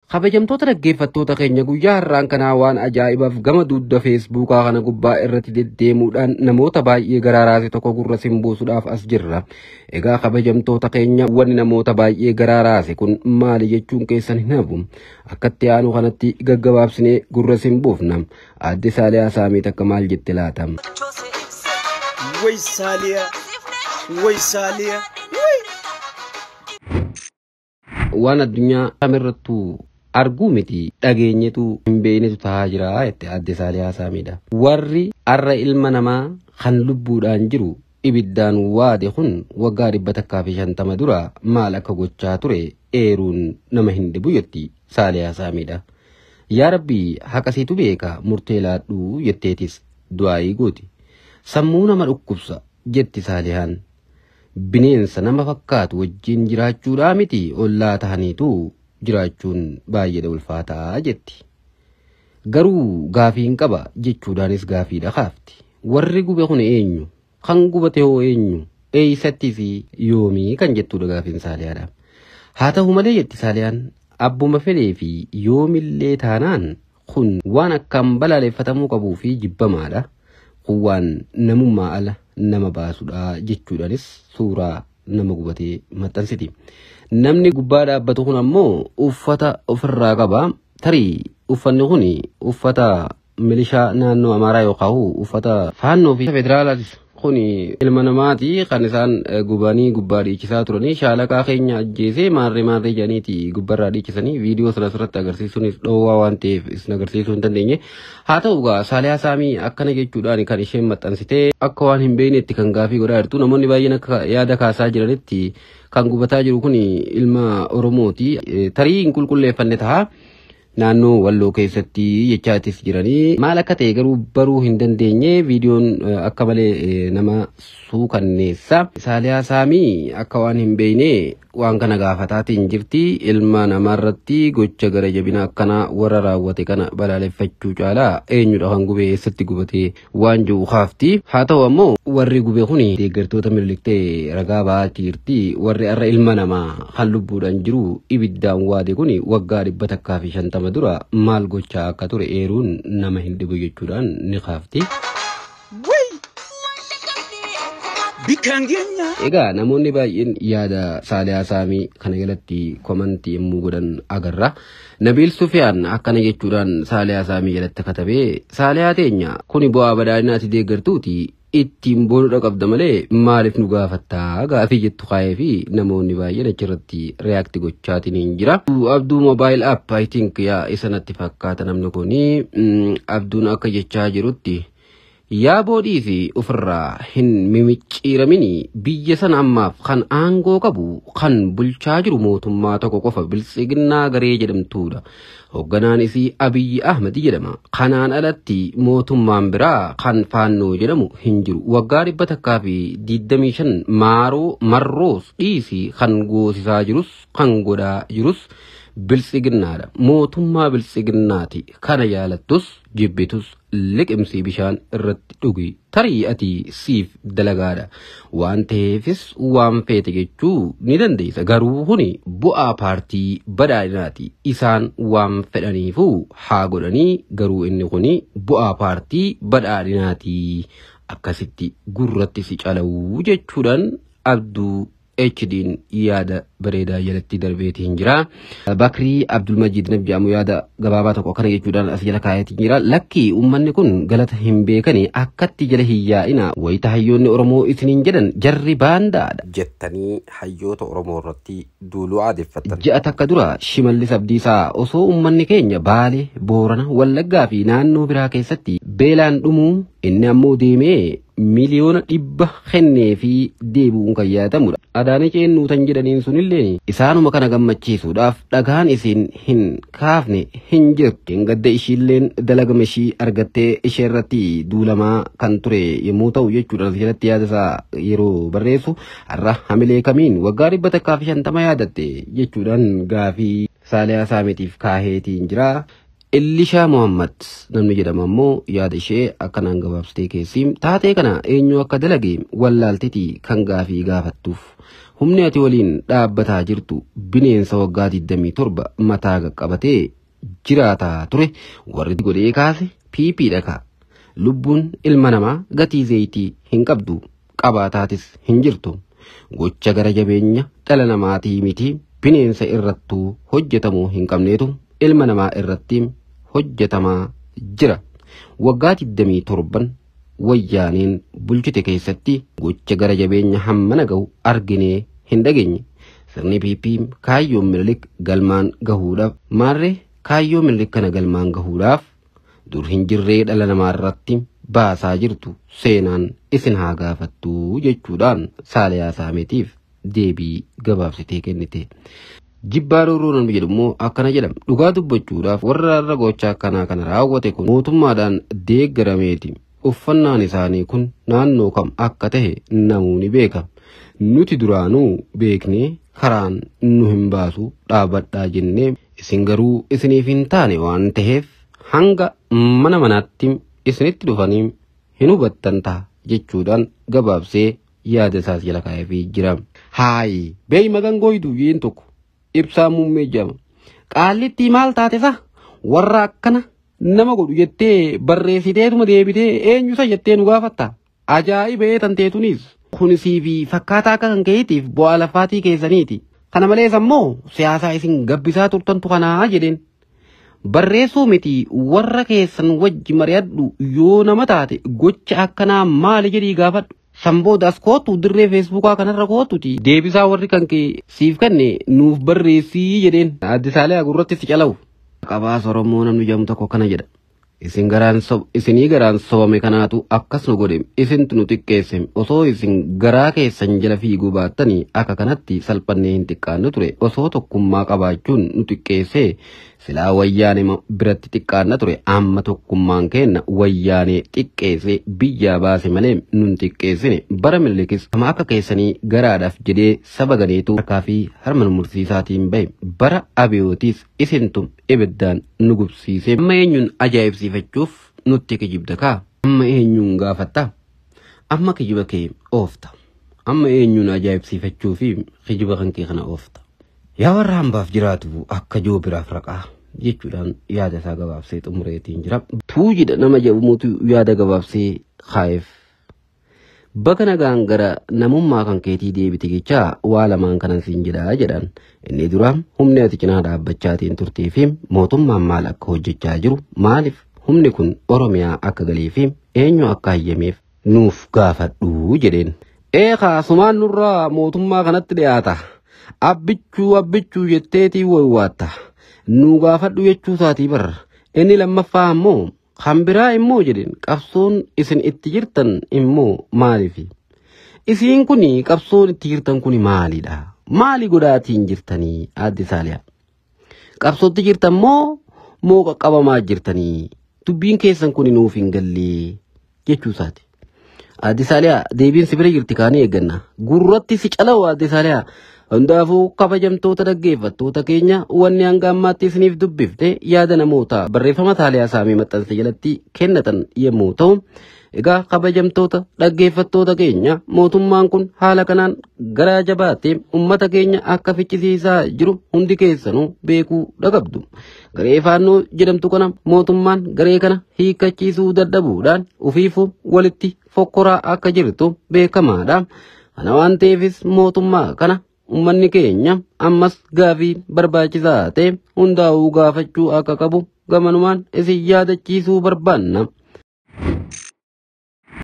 Kabajamtoota dhaggeeffattoota keenya guyyaa har'aan kanaa waan ajaa'ibaaf gama dugda feesbuukaa kana gubbaa irratti deddeemuudhaan namoota baay'ee garaaraase tokko gurra simbuusuudhaaf as jirra. Egaa kabajamtoota keenya wanni namoota baay'ee garaaraase kun maali jechuun keessan hin hafu. Akkatti aanu kanatti gaggabaabsinee gurra simbuufna. Aadde Saaliyaa Saamiit akka maal jette laata? Way Saaliyaa! Way Saaliyaa! Waan addunyaa kamirrattuu arguu miti dhageenyetu hin beeknetu tahaa jira jette aadde Saaliyaa Saamiidha. Warri har'a ilma namaa kan lubbuudhaan jiru ibiddaan waade kun waggaa dhibba takkaa fi shantama dura maal akka gochaa ture eeruun nama hin dhibu jetti Saaliyaa Saamiidha. Yaa Rabbii haqasiitu beeka murtee laadhuu jetteetis du'aayii gooti. Sammuu nama dhukkubsa jetti Saaliyaan. Bineensa nama fakkaatu wajjin jiraachuudhaa miti ollaa tahaniitu jiraachuun baay'ee ulfaataa jetti. Garuu gaafiin qaba jechuudhaanis gaafiidha kaafti. Warri gube kun eenyu? Kan gubate hoo eenyu? Eeysattii fi yoomii kan jettudha gaafiin saaliyaadha. Haa ta'u malee jetti saaliyaan abbuma fedhee fi yoomillee taanaan kun waan akkaan balaaleffatamuu qabuu fi jibbamaadha. Kun waan namummaa ala nama baasudha jechuudhaanis suuraa nama gubatee maxxansiti. Namni gubbaa dhaabbatu kun ammoo uffata ofirraa qaba. Tarii uffanni kun uffata milishaa naannoo Amaaraa yookaan uffata faannoo fi federaalaatis kun ilma namaati kan isaan gubanii gubbaa dhiichisaa turanii shaalaqaa keenya ajjeesee maarree maarree jedhaniiti gubbarraa dhiichisanii viidiyoo sana asirratti agarsiisuunis dhoowwaa waan ta'eef isin agarsiisuu hin dandeenye. Haa ta'u egaa Saaliyaa Saamii akkana jechuudhaan kan isheen maxxansitee akka waan hin beeknetti kan gaafii godhaa jirtu namoonni baay'een akka yaada kaasaa jiranitti kan gubataa jiru kun ilma Oromooti. Tarii hin qulqulleeffanne ta'a. Naannoo walloo keessatti jechaatis jiranii maal akka ta'e garuu baruu hin dandeenye viidiyoon akka malee nama suukanneessa. Saaliyaa Saamii akka waan hin beekne waan kana gaafataatiin jirti ilma namaarratti gocha gara jabina akkanaa warra raawwate kana balaaleffachuu caalaa eenyudha kan gube eessatti gubatee waan jiru kaafti. Haa ta'u ammoo warri gube kun deeggartoota miliktee ragaa ba'aa jirti warri har'a ilma namaa kan lubbuudhaan jiru ibiddaan waade kun waggaa dhibba takkaa fi shantama dura maal gochaa akka ture eeruun nama hin dhibu jechuudhaan ni kaafti. Bikkaan keenya! Egaa namoonni baay'een yaada Saaliyaa Saamii kana jalatti komantii yommuu godhan agarra. Nabiil Sufiyaan akkana jechuudhaan Saaliyaa Saamii jalatti katabee Saaliyaa teenya kuni bu'aa badhaadhinaati deeggartuuti ittiin boonudha qabda malee maaliif nu gaafattaa gaafii jettu kaayee fi namoonni baay'een achirratti reaakti gochaatiin hin jira. Abduu mobaayil app I think yaa isa natti fakkaata namni kuni abduun akka jechaa jirutti yaa boodii fi ofirraa hin mimicciiramini biyya sana ammaaf kan aangoo qabu kan bulchaa jiru mootummaa tokko qofa biltsiginnaa garee jedhamtuudha. Hoogganaan isii Abiyyi Ahmed jedhama. Kanaan alatti mootummaan biraa kan faannoo jedhamu hin jiru. Waggaa dhibba takkaa fi digdamii shan maaroo marroos dhiisii kan goosisaa jirus kan godhaa jirus biltsiginnaadha. Mootummaa biltsiginnaati. Kana jaalattus jibbitus liqimsii bishaan irratti dhugi. Tarii ati siif dalagaadha. Waan ta'eefis waan feete jechuu ni dandeessa. Garuu kuni bu'aa paartii badhaadhinaati. Isaan waan fedhaniifuu haa godhanii garuu inni kuni bu'aa paartii badhaadhinaati. Akkasitti gurratti si cala'uu jechuudhaan abduu HD'n yaada bareedaa jalatti darbeetiin jira. Bakrii Abdulmajid Nabi jedhamu yaada gabaabaa tokko akkana jechuudhaan as jala kaayetiin jira. Lakkii uummanni kun galata hin beekani akkatti jala hin yaa'ina wayita hayyoonni Oromoo isiniin jedhan jarri baandaadha. Jettanii hayyoota Oromoo irratti duuluu aadeffatan. Ji'a takka dura Shimallis Abdiisaa osoo uummanni keenya Baalee, Boorana, Wallaggaa fi naannoo biraa keessatti beelaan dhumuu inni ammoo deemee miliyoona dhibba kennee fi deebi'uun kan yaadatamudha. Adaanee ceennuu tan jedhaniin sunillee isaanuma kana gammachiisuudhaaf dhagaan isiin hin kaafne hin jirtu. Gadda ishiilleen dalagama ishii argattee ishee irratti duulamaa kan ture yommuu ta'u jechuudha. Jalatti yaada isaa yeroo barreessu har'a hamilee kamiin waggaa dhibba takkaa fi shantama yaadatte jechuudhaan gaafii Saaliyaa Saamitiif kaaheetiin jira. Illishaa Muhammad namni jedhamu ammoo yaada ishee akkanaan gabaabsitee keessi taatee kana eenyu akka dalage wallaaltiti kan gaafii gaafattuuf. Humni ati waliin dhaabbataa jirtu bineensa waggaa 27 mataa qaqqabatee jiraataa ture warri godhee kaase piipiidha ka'a. Lubbuun ilma namaa gatii zayitii hin qabdu qabaataatis hin jirtu. Gocha gara jabeenya dhala namaatii miti bineensa irrattuu hojjetamuu hin qabneetu ilma namaa irratti hojjetamaa jira. Waggaa 27 wayyaaneen bulchite keessatti gocha gara jabeenya hammana gahu arginee hin dhageenye. Sirni piipii kaayyoon minilik galmaan gahuudhaaf maarree kaayyoo minilik kana galmaan gahuudhaaf dur hin jirree dhala namaa irratti baasaa jirtu seenaan isin haa gaafattu jechuudhaan saalayaa saameetiif deebii gabaabsitee kennite. Jibbaa rooroo namni jedhu immoo akkana jedhama. Dhugaa dubbachuudhaaf warra irra gochaa akkanaa kana raawwate kun mootummaadhaan deeggarameeti. Uffannaan isaanii kun naannoo kam akka tahe namuu ni beeka. Nuti duraanuu beeknee karaan nu hin baasu dhaabbadhaa jennee isin garuu isiniif hin taane waan ta'eef hanga mana manaatti isinitti dhufanii hin hubattan ta'a jechuudhaan gabaabsee yaada isaas jala kaa'eefii jira. Haayi beeyi magangooyitu yeen tokko ibsaa muummee jedhama. Qaallitti maal taatesa warra akkana nama godhu jettee barreessiteetuma deebitee eenyusa jettee nu gaafatta. Ajaa'ibee tanteetunis kunisii fi fakkaataa akka kan keetiif bu'aa lafaatii keessaniiti. Kana malees ammoo siyaasaa isin gabbisaa turtantu kanaa jedheen. Barreessuu miti warra keessan wajji mari'adhu yoo nama taate gocha akkanaa maali jedhii gaafadhu. Samboodaas kootu dirree feesbuukaa kanarra kootuti. Deebisaa warri kan kee siif kenne nuuf barreessii jedheen. Addisaalee agurratti si calawu. Qabaas Oromoo namni jedhamu tokko kana jedha. Isin garaan sob isinii garaan sobame kanaatu akkas nu godhe isintu nu xiqqeesse osoo isin garaa keessan jala fiiguu baattanii akka kanatti salphannee hin xiqqaannu ture osoo tokkummaa qabaachuun nu xiqqeesse silaa wayyaane biratti xiqqaanna ture amma tokkummaan keenna wayyaanee xiqqeesse biyyaa baase malee nun xiqqeessine bara mililikis kama akka keessanii garaadhaaf jedhee saba ganeetu harkaa fi harma mursiisaatiin bahe bara abiyootiis isintu ibiddaan nu gubsiise amma eenyuun ajaa'ibsiifachuuf nutti kijibda kaa amma eenyuun gaafatta amma kijiba kee oofta amma eenyuun ajaa'ibsiifachuu fi kijiba kan kee kana oofta yaa warra hambaaf jiraatu akka joo biraaf raqaa jechuudhaan yaada isaa gabaabsee xumureetiin jira tuujidha nama jedhamutu yaada gabaabsee kaa'eef Bakka nagaan gara namummaa kan keetii deebite jechaa waa lamaan kanan siin jedhaa jedhan inni dura humni ati cinaa dhaabbachaatiin turtee fi mootummaan maal akka hojjechaa jiru maaliif humni kun oromiyaa akka galee fi eenyu akka hayyameef nuuf gaafadhu jedheen. Eekaa sumaan nurraa mootummaa kanatti dhiyaata abbichuu abbichuu jetteetii waywaatta nu gaafadhu jechuu isaatii barra inni lammaffaa ammoo kan biraa immoo jedhen qabsoon isin itti jirtan immoo maalifi isiin kun qabsoon itti jirtan kun maalidha maali godhaatiin jirtanii addi saaliyaa qabsootti jirtan moo moo qaqqabamaa jirtanii dubbiin keessan kun nuuf hin gallee jechuu isaati. Addi saaliyaa deebiin si bira jirti kaanii eegganna gurratti si calawu addi saaliyaa Hundaafuu kabajamtoota dhaggeeffattoota keenya wanni hanga ammaatti isiniif dubbifte yaada namoota barreeffama taaliyaa saamii maxxansa jalatti kennatan yommuu ta'u, egaa kabajamtoota dhaggeeffattoota keenya mootummaan kun haala kanaan garaa jabaatee uummata keenya akka ficcisiisaa jiru hundi keessanuu beekuu dhagabdu. Garee faannoo jedhamtu kana mootummaan garee kana hiikkachiisuu dadhabuudhaan ofiifuu walitti fokkoraa akka jirtu beekamaadha. Kana waan ta'eefis mootummaa kana ummanni keenya ammas gaafii barbaachisaa ta'e hundaa'uu gaafachuu akka qabu gamanumaan isin yaadachiisuu barbaanna.